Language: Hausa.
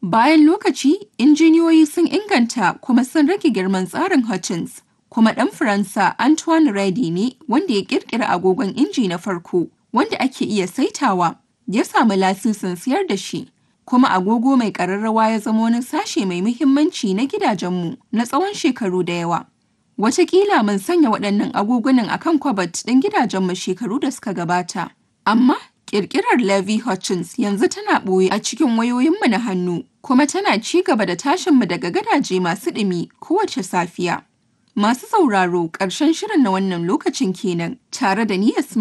Bayan lokaci, injiniyoyi sun inganta kuma sun rage girman tsarin Hutchins, kuma ɗan Faransa Antoine Redi ne wanda ya ƙirƙira agogon inji na farko wanda ake iya saitawa, ya sami lasisin siyar da shi. Kuma agogo mai ƙararrawa ya zama wani sashe mai muhimmanci na gidajenmu na tsawon shekaru da yawa. Wataƙila mun sanya waɗannan agogunan a kan kwabat ɗin gidajenmu shekaru da suka gabata. Amma ƙirƙirar Levi Hutchins yanzu tana ɓoye a cikin wayoyinmu na hannu, kuma tana ci gaba da tashinmu daga gadaje masu ɗumi kowace safiya. Masu sauraro ƙarshen shirin na wannan lokacin kenan tare da ni Yasmin